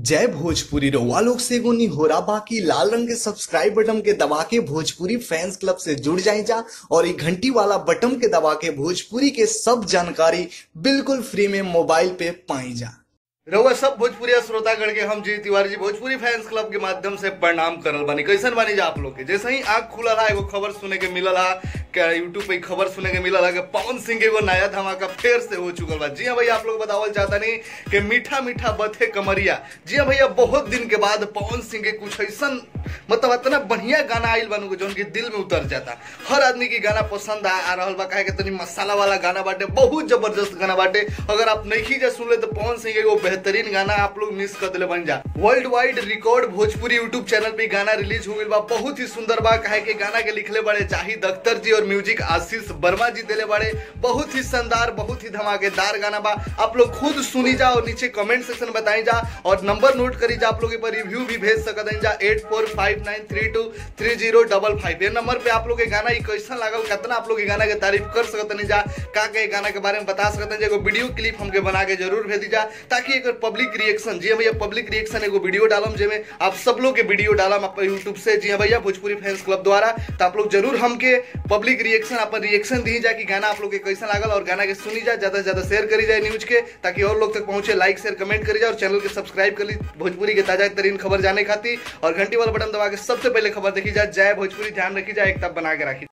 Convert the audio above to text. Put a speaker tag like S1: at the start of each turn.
S1: जय भोजपुरी रउआ लोग से एगो निहोरा बाकी लाल रंग के सब्सक्राइब बटन के दबा के भोजपुरी फैंस क्लब से जुड़ जाए जा और ये घंटी वाला बटन के दबा के भोजपुरी के सब जानकारी बिल्कुल फ्री में मोबाइल पे पाई जा
S2: रउआ सब भोजपुरी श्रोतागण के हम जी तिवारी जी भोजपुरी फैंस क्लब के माध्यम से प्रणाम करल बानी कैसन बानी जा आप लोग के जैसे ही आंख खुलल है एगो खबर सुने के मिलल है क्या यूट्यूब पे खबर सुने के मिलल है कि पवन सिंह के एगो नया धमाका फिर से हो चुकल बा जी हाँ भैया आप लोग बतावल चाहता नहीं कि मीठा मीठा बथे कमरिया जी हाँ भैया बहुत दिन के बाद पवन सिंह के कुछ ऐसा मतलब इतना बढ़िया गाना आइल बनू जो उनके दिल में उतर जाता हर आदमी की गाना पसंद आ, आ रहल बा काहे के तनी मसाला वाला गाना बाटे बहुत जबरदस्त गाना बाटे अगर आप नहीं जा सुन ले तो पवन सिंह के एगो बेहतरीन गाना आप लोग मिस कर दिले बन जा world wide record Bhojpuri YouTube channel पे गाना रिलीज हो गइल बा बहुत ही सुंदर बा काहे के गाना के लिखले बड़े जाहिद अख्तर जी और म्यूजिक आशीष वर्मा जी दिले बड़े बहुत ही शानदार बहुत ही धमाकेदार गाना बा आप लोग खुद सुनी जा और नीचे कमेंट सेक्शन बताई जा और नंबर नोट करी जा आप लोग पर रिव्यू भी भेज सकत हैं जा eight four five nine three two three zero double five ये नंबर पे आप लोग के गाना ई कैसा लागल कितना आप लोग के गाना के तारीफ कर सकत नहीं जा का के गाना के बारे में बता सकत हैं एगो वीडियो क्लिप हमके बना के जरूर भेज जा ताकि एक पब्लिक रिएक्शन जी हाँ भैया पब्लिक रिएक्शन एगो वीडियो डालम जेमे आप सब लोग के वीडियो डालम आप यूट्यूब से जी हाँ भैया भोजपुरी फैंस क्लब द्वारा तो आप लोग जरूर हमके पब्लिक रिएक्शन अपन रिएक्शन दी जा कि गाना आप लोग के कैसा लागल और गाना के सुनी जा ज्यादा से ज्यादा शेयर करी जाए न्यूज के ताकि और लोग तक पहुंचे लाइक शेयर कमेंट करी जाए और चैनल के सब्सक्राइब कर ली भोजपुरी के ताजा तरीन खबर जाने खातिर और घंटी वाला बटन दबा के सबसे पहले खबर देखी जाए जय भोजपुरी ध्यान रखी जाए एक तब बना के रखी